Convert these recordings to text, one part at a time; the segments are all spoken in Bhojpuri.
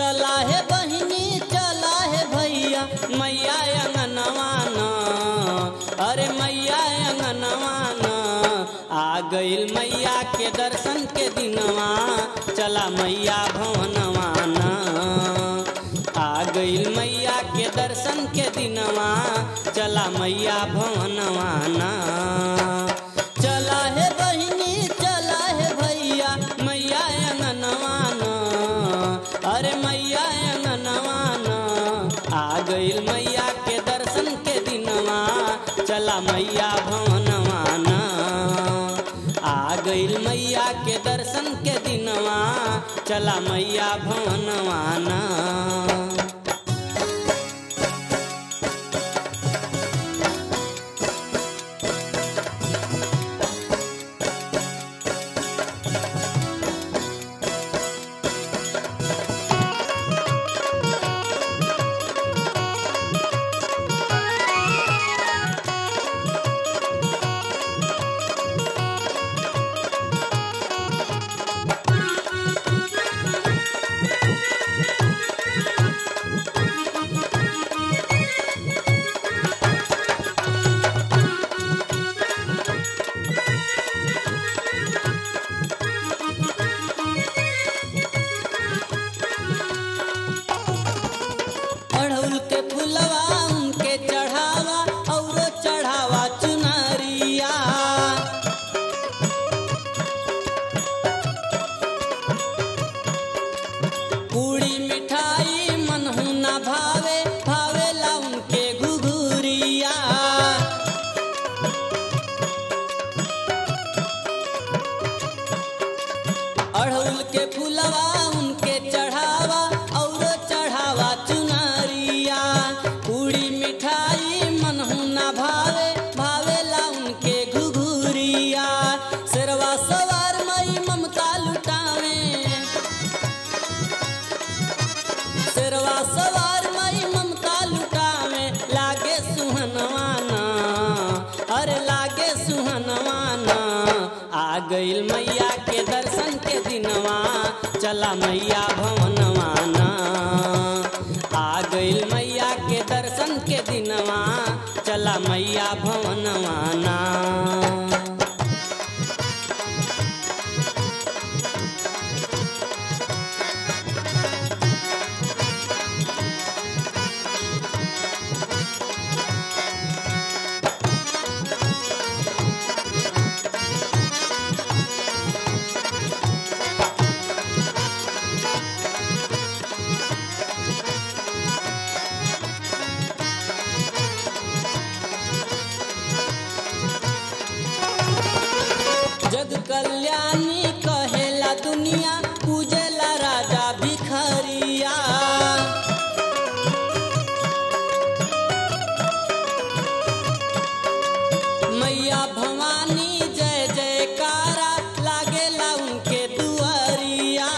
चला है बहिनी चला है भैया मैया अंगनवाना अरे मैया अंगनवाना आ गईल मैया के दर्शन के दिनवा चला मैया भवनवाना आ गईल मैया के दर्शन के दिनवा चला मैया भवनवाना चला है बहिनी चला है भैया मैया अंगनवाना अरे मैया अंगनवाना आ गईल मैया के दर्शन के दिनवा चला मैया भवनवाना आ गईल मैया के दर्शन के दिनवा चला मैया भवनवाना अड़हुल के फुलवा उनके चढ़ावा और चढ़ावा चुनरिया पूड़ी मिठाई मनहु न भावे भावेला उनके घुघुरिया अड़हुल के फुलवा उनके चढ़ावा और चढ़ावा चुनरिया पूड़ी मिठाई मनहु न भावे भावेला उनके घुघुरिया शेरवा सवार मई ममता लुटावे शेरवा सवार मई ममता लुटावे लागे सुहनवाना अरे लागे सुहनवाना आ गईल मैया के दर्शन के दिनवा चला मैया भवनवाना आ गईल मैया के दर्शन के दिनवा चला मैया भवनवाना जग कल्याणी कहेला दुनिया पूजेला राजा भिखरिया मैया भवानी जय जयकारा लागेला उनके दुआरिया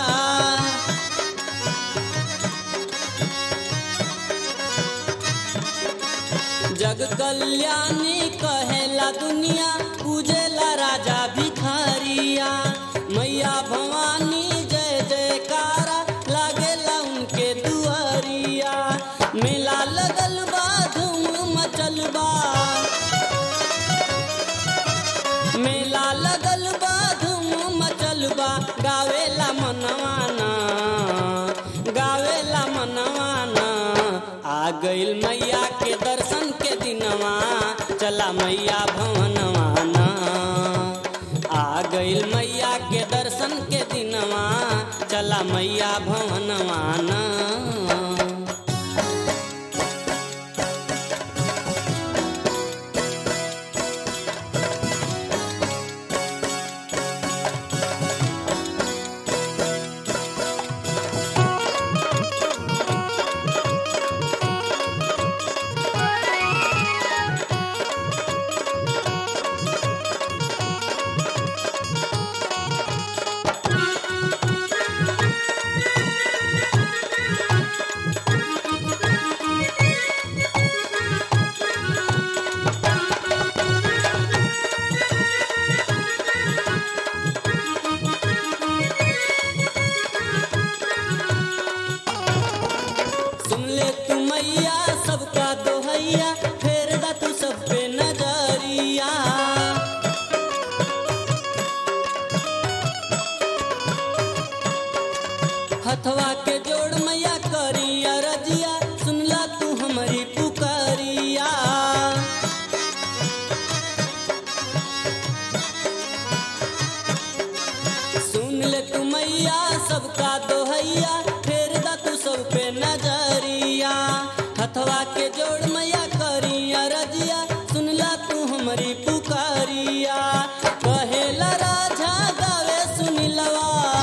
जग कल्याणी कहेला दुनिया पूजेला राजा भिखारिया मैया भवानी जय जयकारा लागेला उनके दुआरिया मेला लगल बा धूम मचल बा मेला लगल बा धूम मचल बा गावेला मनवाना गावेला मनवाना आ गईल मैया के दर्शन के दिनवा चला मैया भवनवाना आ गईल मैया के दर्शन के दिनवा चला मैया भवनवाना सुन ले तू मैया सबका दोहैया फेर दा तू सब पे नजरिया हथवा के जोड़ मैया करिया रजिया सुनला तू हमारी पुकारिया कहेला राजा गावे सुनिलवा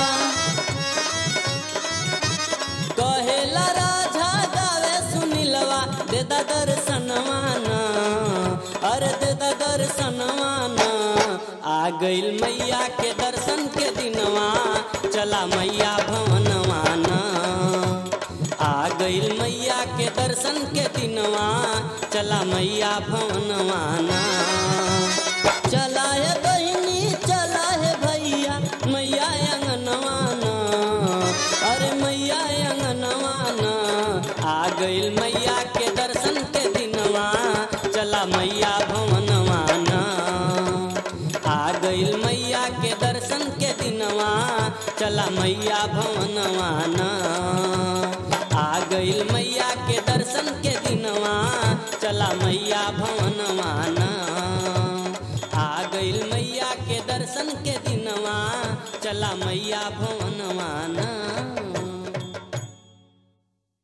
कहेला राजा गावे सुनिलवा दे दा दर्शनवाना अरे दे दा दर्शनवाना आ गइल मैया के दर्शन के दिनवा चला मैया भवनवाना आ गइल मैया के दर्शन के दिनवा चला मैया भवनवाना चला है बहिनी चला है भैया मैया अंगनवाना अरे मैया अंगनवाना आ गइल मैया के दर्शन के दिनवा चला मैया भवनवाना आ गइल मैया के दर्शन के दिनवा चला मैया भवनवाना आ गइल मैया के दर्शन के दिनवा चला मैया भवनवाना आ गइल मैया के दर्शन के दिनवा चला मैया भवनवाना